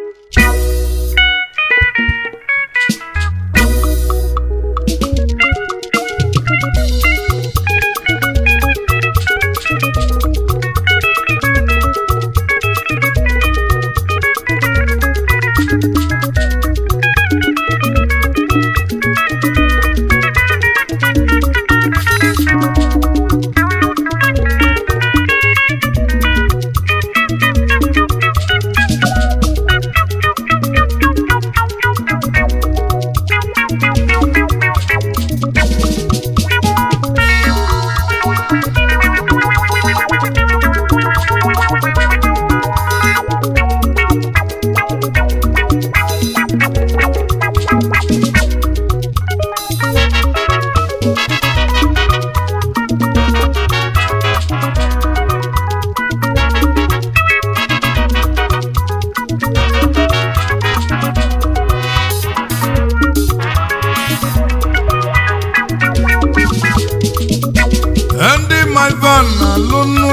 ndị maivan na-alụnụ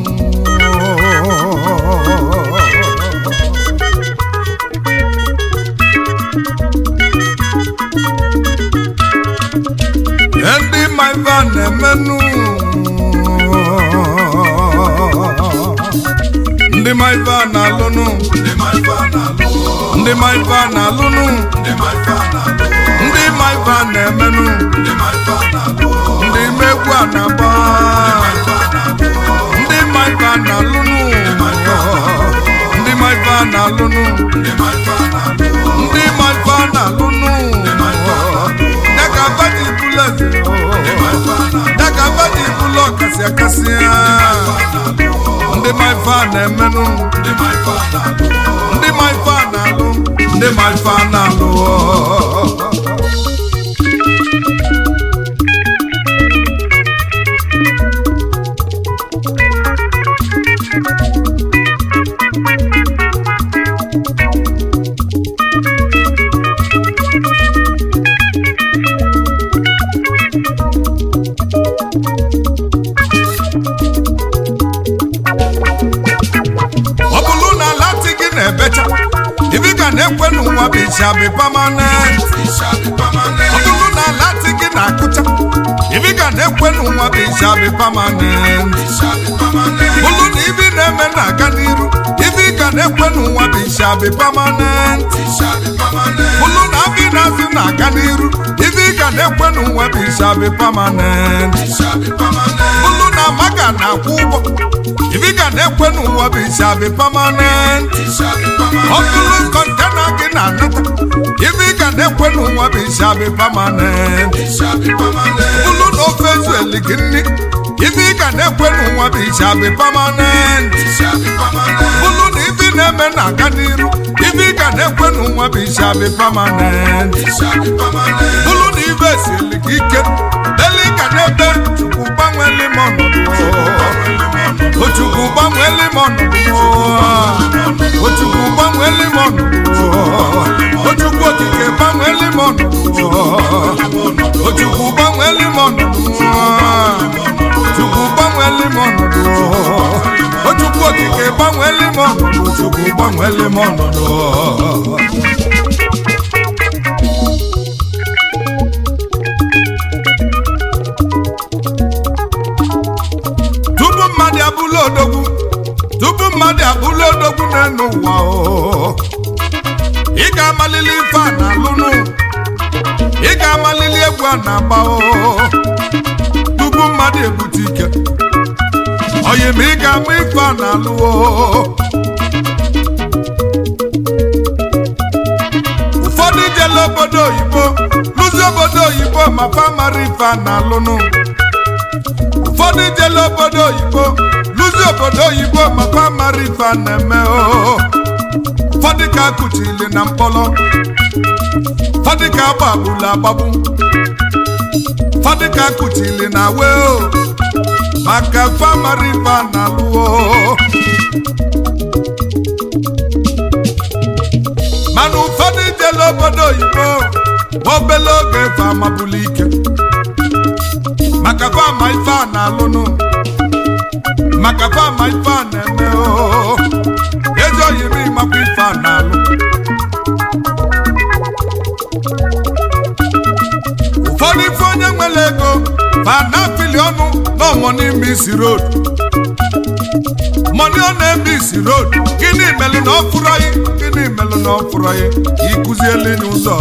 ndị maivan na-emenụ ndị maivan na-alụnụ ndị maivan na-alụnụ ndị maivan na-emenụ ndị mmegbu a na-agba ndị maiva na-alụnụ ndị maiva na-alụnụ ndị maiva na-alụnụ ya ka vaji bulet ya ka vaji bụlọ ọkasị akasị ya ndị maiva na-emenụ ndị maiva na-alụ ndị maiva na-alụ ọ bụrụ na lati gị na-ebecha ibi ga na-ekwe n'ụwa bụ ishabi pamanent ọ bụrụ na lati gị na-akụcha ibi ga na-ekwe n'ụwa bụ ishabi pamanent bụrụ na ibi na-eme na-aga n'iru ibi ga na-ekwe n'ụwa bụ ishabi pamanent bụrụ na abi na-azụ na-aga n'iru ibi ga na-ekwe n'ụwa bụ ishabi pamanent bụrụ na maga na-akwụ ụgwọ ibi ga na-ekwe n'ụwa bụ ishabi pamanent ọ bụrụ kọntena gị na-anata ibi ga na-ekwe n'ụwa bụ ishabi pamanent bụrụ na ofe ezueli gị nri ibi ga na-ekwe n'ụwa bụ ishabi pamanent bụrụ na ibi na-eme na-aga n'iru ibi ga na-ekwe n'ụwa bụ ishabi pamanent bụrụ na ibe esili gị ike deli ga na-ebe chukwu gbanweli m ọnọdụ Ochukwu gbanweli m ọnọdụ Ochukwu gbanweli m ọnọdụ Ochukwu okike gbanweli m ọnọdụ Ochukwu gbanweli m ọnọdụ Chukwu gbanweli m ọnọdụ Ochukwu okike gbanweli m ọnọdụ Chukwu gbanweli m ọnọdụ tupu mmadụ abụla odogwu tupu mmadụ abụla odogwu n'elu ụwa o ị ga-amalili ife a na-alụnụ ị ga-amalili egwu a na-agba o tupu mmadụ ebute ike oyi ma ị ga-ama ife a na-alụ o ụfọdụ jela obodo oyibo lụzi obodo oyibo ma fa mara ife a na-alụnụ ụfọdụ jela obodo oyibo lụzi obodo oyibo makwa mara ife a na-eme o ụfọdụ ka akụchili na mkpọrọ ụfọdụ ka agbagbula agbagbu ụfọdụ ka akụchili na we o maka famara ife a na-alụ o mana ụfọdụ jela obodo oyibo ma obele oge fa amabụla ike maka fama ife a na-alụnụ maka fama ife a na-eme o ejoghị m ịmakwa ife a na-alụ fanafili ọnụ na ọmọni misi road mọni ọ na-eme isi road gịnị melụ na ọ fụrụ anyị gịnị melụ na ọ fụrụ anyị ịkụziele n'ụzọ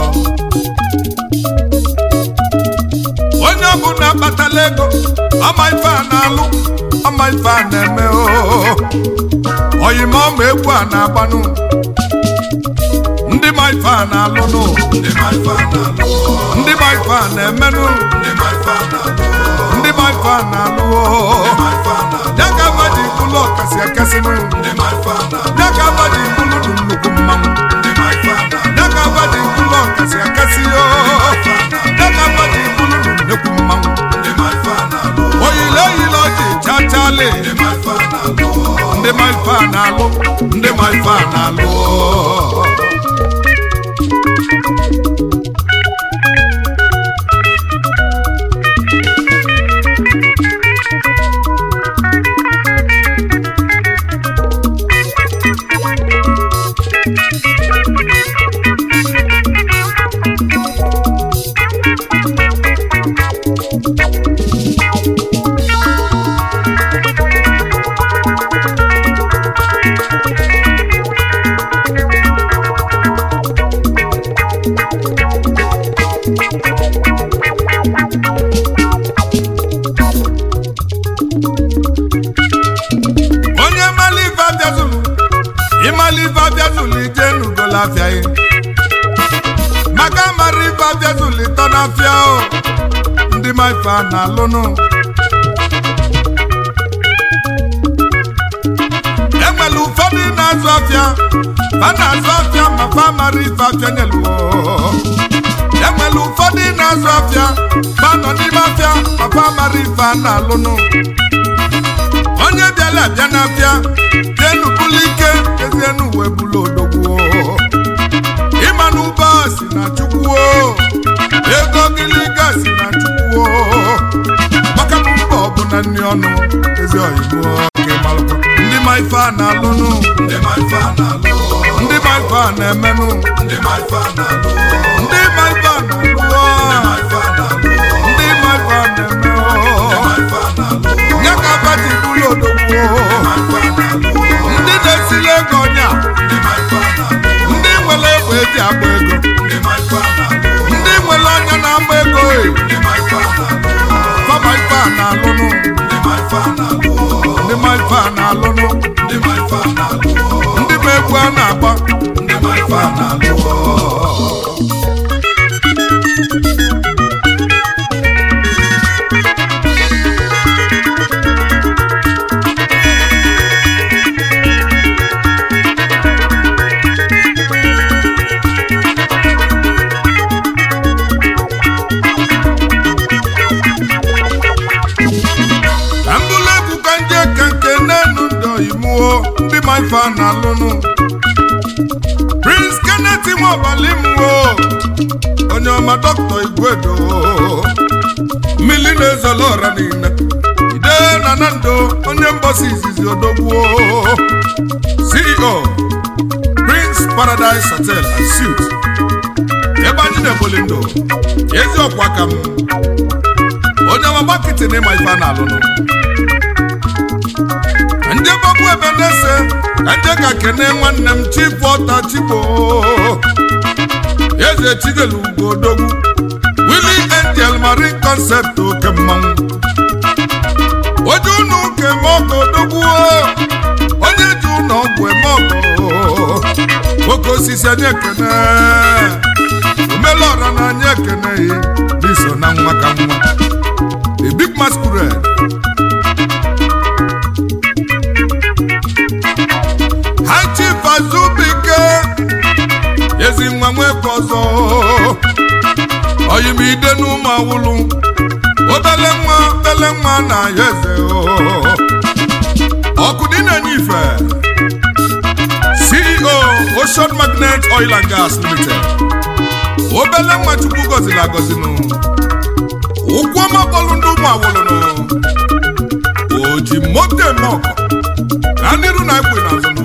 onye ọbụla kpatala ego ọma ife a na-alụ ọma ife a na-eme oo oyima ọma egwu a na-agbanụ ndị ma ife a na-alụ nụ ndị ma ife a na-alụ ndị ma ife a na-emenụ ndị ma ife a na-alụ ndị ma ife a na-alụ oo ya ka ama ji bụlụ ọkasị akasị nụ ya ka ama ji bụlụ nụ nnukwu mmanwụ ya ka ama ji bụlụ ọkasị akasị oo ya ka ama ji bụlụ nụ nnukwu mmanwụ oyile oyile ọjị chachali ndị ma ife a na-alụ ndị ma ife a na-alụ oo onye malive abịazụlụ ịmalive abịazụlụ ije n'ugola afịa ya maka mara ife abịazụlụ ịtọ n'afịa o ndị ma ife a na-alụnụ enwere ụfọdụ na-azụ afịa fa na-azụ afịa ma fa mara ife afịa nyelu enwere ụfọdụ na-azụ afịa fa nọ n'ime afịa ma fa mara ife a na-alụnụ onye bịala abịa n'afịa jenu bulu ike ezienu uwe bulu odogwu ịma na ụba si na chukwu ego gịlịga si na chukwu maka na mba ọbụla nri ọnụ ezi oyibo ka ịmalụkwa ndị ma ife a na-alụnụ ndị ma ife a na-alụ ndị ma ife a na-emenụ ndị ma ife a na-alụ ndị ma ife a na-alụ ndị ma ife a na-eme nye ka abati bụrụ odogwu ndị na-esili ego ọnya ndị nwere egbe eji agba ego ndị nwere ọnya na-agba ego e. fama ife a na-alụnụ ndị ma ife a na-alụnụ ndị ma egwu a na-agba ndị ma ife a na-alụ ka mbụlụ egwu ka nje ka nke n'enu ndị oyimuo ndị ma ife a na-alụnụ prince kenneth nwaọbali mwo onye ọma dọkịta igwedo mmili na-ezolo ọra niile ide na nando onye mgbasa izizi odogwuo ceo prince paradise hotel and suites ebe anyị na-eboli ndụ ezi ọkwa ka m onye ọma gbakịtị na ịma ife a na-alụnụ ndị gbagbu ebe na-ese ka ndị ka kene nwanne m chifu ọta chigbo eze chigelu ugo odogwu wili angel marine concept oke mmanwụ oje ụnụ ụka eme ọgọ odogwu onye ji ụlọ ọgwụ eme ọgọ nwoke osisi anyị ekene omelọra na anyị ekeneghị n'iso na nwa ka nwa a big masquerade ha chief azubike ezi nwa nweke ọzọ oyimide n'ụmụ awụlụ obele nwa obele nwa na ya eze ọkụ dị na-enye ife ceo ocean magnet oil and gas limited obele nwa chukwu gọziri agọzinụ ụkwụ ọma bọọlụ ndị ụmụ awụlụnụ o ji moto eme ọkọ na n'iru na ekwe n'azụnụ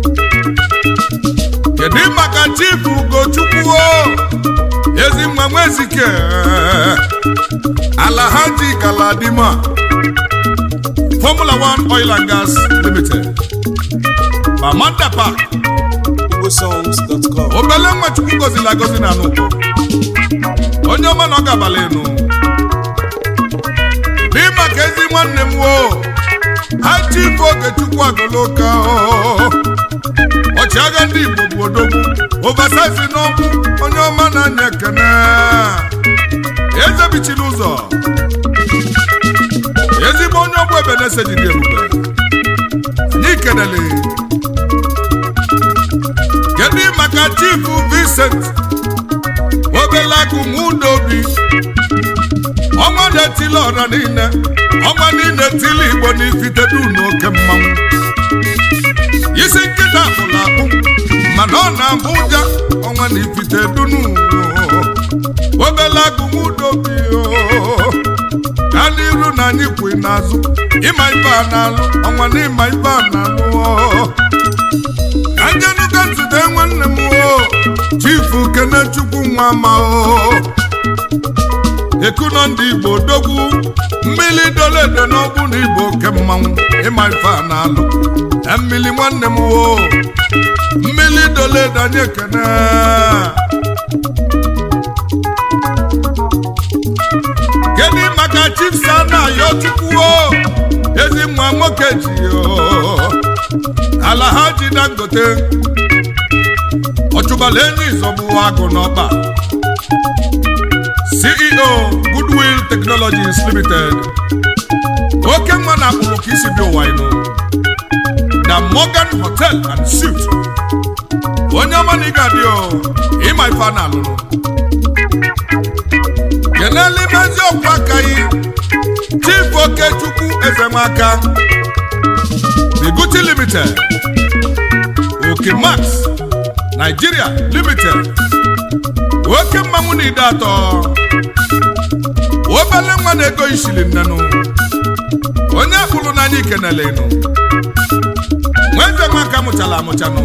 kedu maka chifu ugochukwu o ezi nwa nwezike Alhaji Galadima Formula One Oil and Gas Limited Amanda Park igbosongs.com obele nwa Chukwu gozila agozi na anụkọ onye ọma na ọ ga-abalị enu dị maka ezi nwanne m wo hachi ife Ogechukwu agoloka ọchịagha ndị Igbo bụ odogwu ovasaisi n'ọkụ onye ọma na-anya ekene eze bichiri ụzọ ezigbo onye ọgbọ ebe na-ese jide ebube anyị kenele kedu maka chifu Vincent obelagumudobi ọnwa na-etili ọra niile ọnwa niile etili igbo n'ifitedu n'oke mmanwụ isi nkịta akpụrụ akpụ mana ọ na-abụ ụja ọnwa na ifite dunu obelagumudobi ka n'iru na anyị kwe n'azụ ịma ibe a na-alụ ọnwa na ịma ibe a na-alụ anjenuka nzute nwanne m o chifu kenechukwu nwa ma o ekuno ndị igbo dogwu mmiri doledo n'ọgbụ na igbo oke mmanwụ ịma ife a na-alụ na mmiri nwanne m o mmiri doledo anyị ekene kedu maka chief sana yochukwu o ezi nwa nwoke ji o Alhaji Dangote ọchụbala enyi ịzọgbu agụ n'ọba CEO Goodwill Technologies Limited oke nwa na akpụrụ ka isi bi ụwa ịnụ na Morgan Hotel and Suite onye ọma na ị ga-adị o ịma ife a na-alụrụ kenele imezi ọkwa aka yi Chief Okechukwu Ezemaka The Gucci Limited Oke Max Nigeria Limited oke mmanwụ na ide atọ obele nwa na-ego ishili nnenụ onye akpụrụ n'anya ikenele nụ nweze nwaka mụchala amụchanụ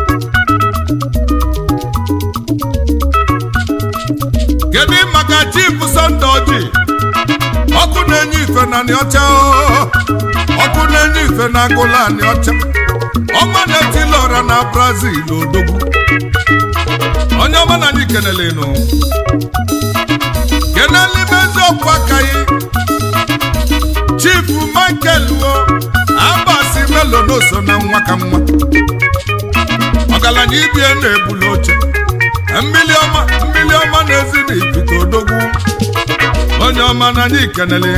kedu maka chief Sunday Oji ọkụ na-enye ife na nị ọcha ọkụ na-enye ife na agụla anị ọcha ọma na-etili ọra na Brazil odogwu onye ọma na anyị kenele nụ kenele ime eziokwu akaghị chief Michael wo abasi melo n'oso na nwa ka nwa ọgaranya ibie na-ebuli oche mmili ọma mmili ọma na-ezi na ipite odogwu onye ọma na anyị kenele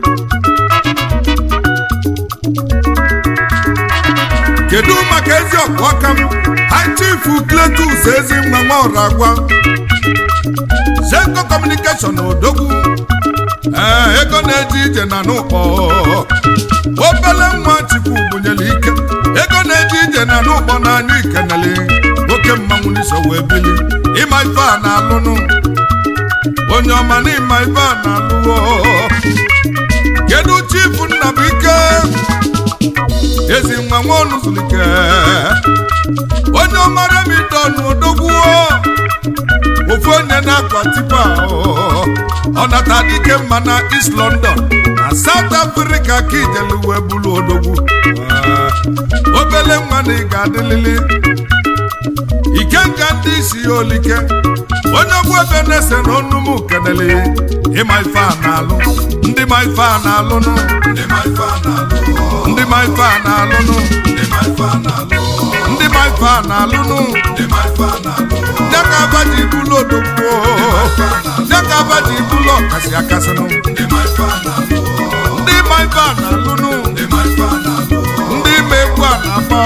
kedu maka ezi ọkụ aka m ha chifu Cletus ezi nwa nwa ọrụ agwa Zenko Communication odogwu ee ego na-eje ije na n'ụkpọ obele nwa chukwu bunyere ike ego na-eje ije na n'ụkpọ n'anya ikenele oke mmanwụ n'iso wee bili ịma ife a na-alụnụ onye ọma na ịma ife a na-alụ kedu chifu Nnabụike ezi nwa nwa ọnụzulike onye ọmara m idonu odogwuo ofu onye na-akwa tipa ọ nata dike mma na East London na South Africa ka ijelu wee bụrụ odogwu obele nwa na ị ga-adịlili ikenga ndị isi ya olike onye ọgwụ ebe na-ese na onumu kenele ịma ife a na-alụ ndị ma ife a na-alụnụ ndị ma ife a na-alụ ndị ma ife a na-alụnụ ndị ma ife a na-alụ ndị ma ife a na-alụnụ ndị ma ife a na-alụ ya ka aba ji bụlụ odogwu ya ka aba ji bụlụ ọkasị akasịnụ ndị ma ife a na-alụ ndị ma ife a na-alụnụ ndị ma ife a na-alụ ndị ma egwu a na-agba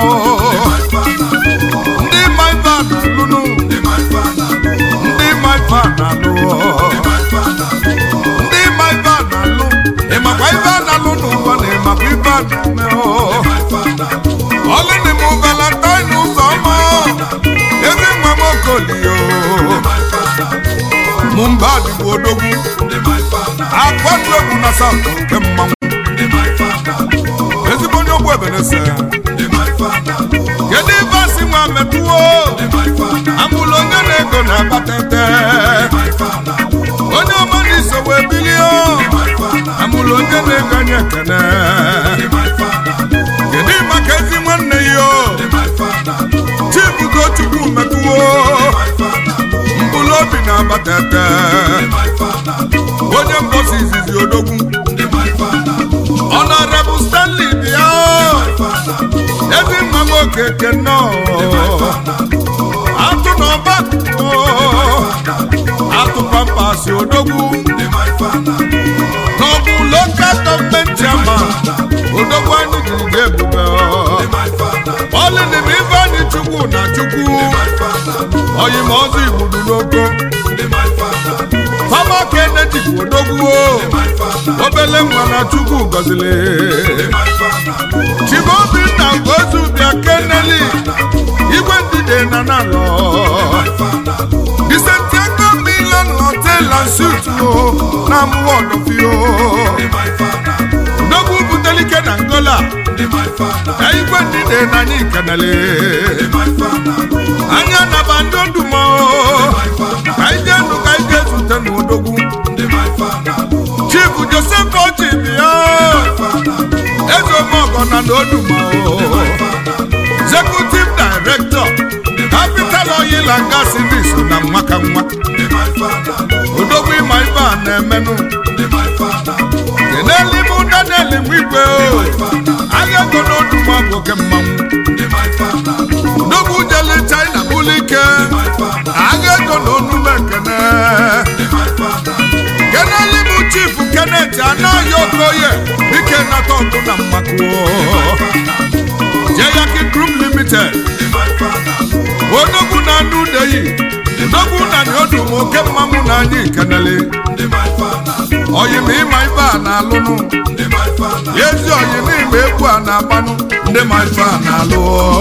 ndị ma ife a na-alụnụ ndị ma ife a na-alụ ndị ma ife a na-alụ ndị ma ife a na-alụ ịmakwa ife a na-alụ n'ụwa na ịmakwa ife a na-eme ọlụ dị m valentine ụzọ ọma ezi nwa m okolio mụ mba dịbụ odogwu akwatu egwu na saụt nke mmanwụ ezigbo onye ogbu ebenese kedu ife asị nwa metụwo amụlụ onye na-ego na-abatete onye ọma na iso wee bili anyị ekene kedu maka ezi nwanne ya o chibugo chukwu metụwo mkpụrụ obi na-agbata ete onye mbosi izizi odogwu ọnọrebụ stanley bịa ezi nwa m okeke nnọọ atụ n'ọba atụ pampasị odogwu n'ọbụ lokal gọọmenti ama odogwu anyị jiri ga ebube ọlịdịm ife anyị chukwu na chukwu oyimọzọ igbudu n'oko fama kenedi bụ odogwu obele nwa na chukwu gọzili chibobinna gozu bịa keneli igwe ndide na nalọ disentiago milan hotel and suit na amụwa ọdọfio odogwu butelike na ngola na igwe ndide na anyị kenele anya naba ndị odumo ka ije ndụ ka ije zute n'odogwu chief joseph ochi bịa eze omeọgọ na n'odumo executive director capital oil and gas service na nwaka nwa odogwu ịma ibe a na-emenụ kenelibu daniel nwigwe agha ego n'odumo bụ oke mmanwụ odogwu jele china bulike agha ego na onume ekene kenelibu chief kenneth anaghị okoye dike nata ọkụ na mmakuo jeyaki group limited odogwu na anụ udeyi odogwu na nyodu oke mmanwụ na anyị kenele oyim ịma ibe a na-alụnụ ezi oyim ịma egwu a na-agbanụ ndị ma ife a na-alụ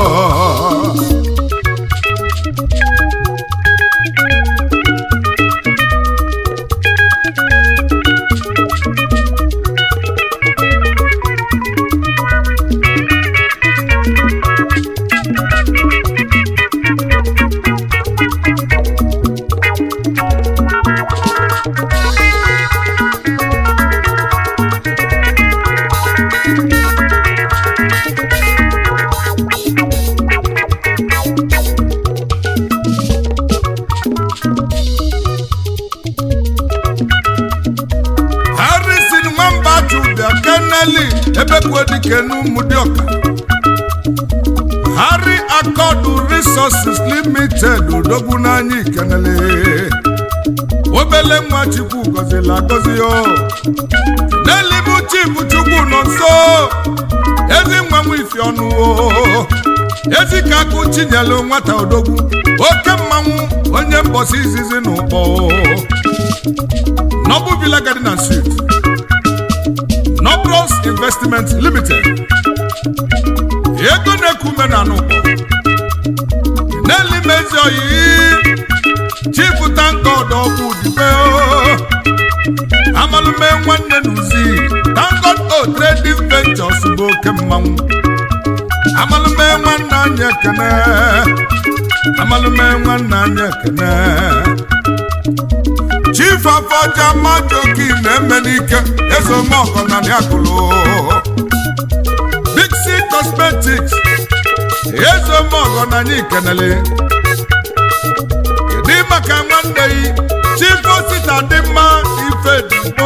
harrison nwamba juda keneli ebekwe dike n'ụmụdịọka harry akọdụ resources limited odogwu n'anya ikenele obele nwa chukwu gọzila agọzi o n'elibu chibu chukwu nọ nso ezi nwa nwa ifi ọnụ o ezi ka akụ chinyelu nwata odogwu oke mmanwụ onye mbọsi izizi na ụkpọ Noble Villa Garden and Suite, Nobros Investment Limited, ego na-ekume na n'ụkpọ na-elimezi oyi chifu tankod ọkụ dibe amalume nwanne n'uzi tankod o trading ventures bụ oke mmanwụ amalume nwanne anyị ekene amalume nwanne anyị ekene chief afọja majoki na-eme n'ike ezomọgọ na niakụlụ big c cosmetics ezomọgọ na anyị kenele kedu maka nwanne yi chief osita dị mma ife digbo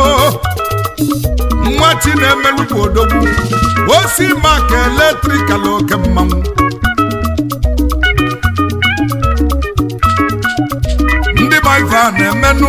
nwa chi na-emelukwu odogwu osi maka eletrikal oke mmanwụ ndị ma ife a na-emenụ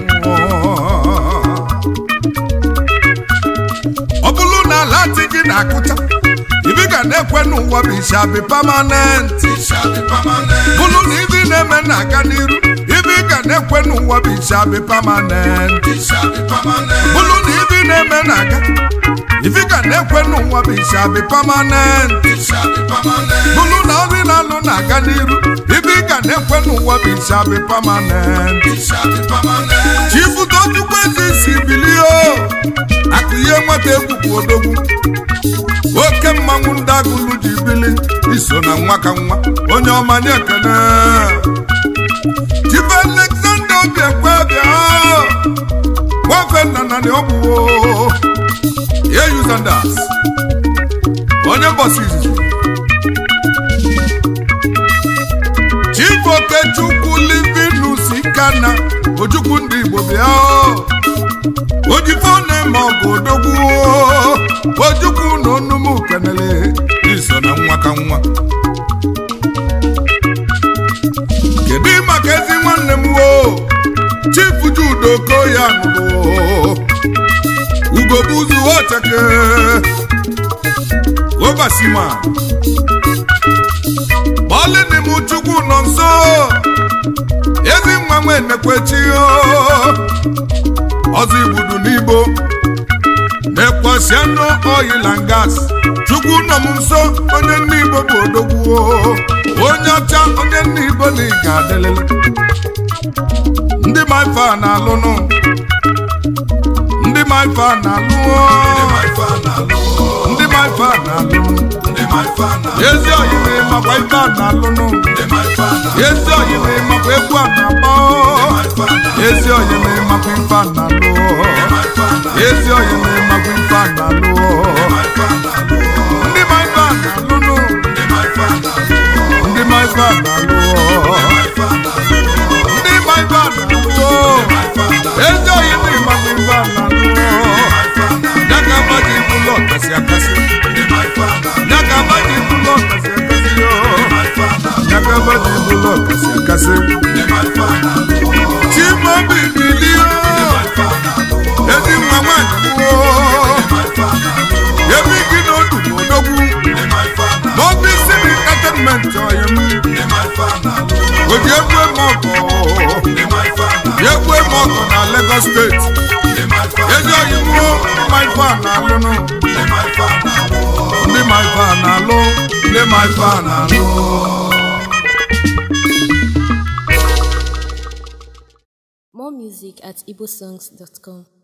ọ bụrụ na ala dị gị na-akụcha ibi ga na-ekwe n'ụwa bụ ishabi pamanent bụrụ na ibi na-eme na-aga n'iru ibi ga na-ekwe n'ụwa bụ ishabi pamanent bụrụ na ibi na-eme na-aga ibi ga na-ekwe n'ụwa bụ ishabi pamanent bụrụ na ọrụ na-alụ na-aga n'iru ibi ga na-ekwe n'ụwa bụ ishabi pamanent chifudochukwu ezi si bilie akụ ihe nweta egwu bụ odogwu oke mmanwụ ndị agụlụ ji bili iso na nwa ka nwa onye ọma nye ekene chifu alexander obiekwe bịa nwafe nna na ọbụwo Sanders onye mbọsi izizi Chief Okechukwu Livinus Ikana Ojukwu ndị Igbo bịa o. ojifone ma ọ bụ odogwu o. Ojukwu na onumu kenele iso na nwa ka nwa kedu maka ezi nwanne m o Chief Jude Okoya nụrụ ugobuzu ocheke obasima bọọlịnị m chukwu nọ nso ezi nwa nwe nekwechi ọzọ igbudu n'igbo na-ekwesị anụ oil and gas chukwu nọ m nso onye nne igbo bụ odogwu onye ọcha onye nne igbo na ị ga-adịlịlị ndị maifa na-alụnụ ndị maifa na-alụ ndị maifa na-alụ ezi oyiri makwa ife a na-alụnụ ezi oyiri makwa egwu a na-agba ezi oyiri makwa ife a na-alụ ezi oyiri makwa ife a na-alụ ndị maifa na-alụnụ ndị maifa na-alụ ndị maifa na-alụ ezi oyiri makwa ife a na-alụ ya ka mmadụ ibu ụlọ kasị akasị ya ka mmadụ ibu ụlọ kasị akasị yo ya ka mmadụ ibu ụlọ kasị akasị chimobi bilie ezi nwa nwanyị gboo ebe gị n'otu n'odogwu n'obi siri entertainment ọyị m oji egwu eme ọgọ egwu eme ọgọ na Lagos steeti ezi ọyị m maifa na-alụnụ ndị maifa na-alụ ndị maifa na-alụ More music at igbosongs.com.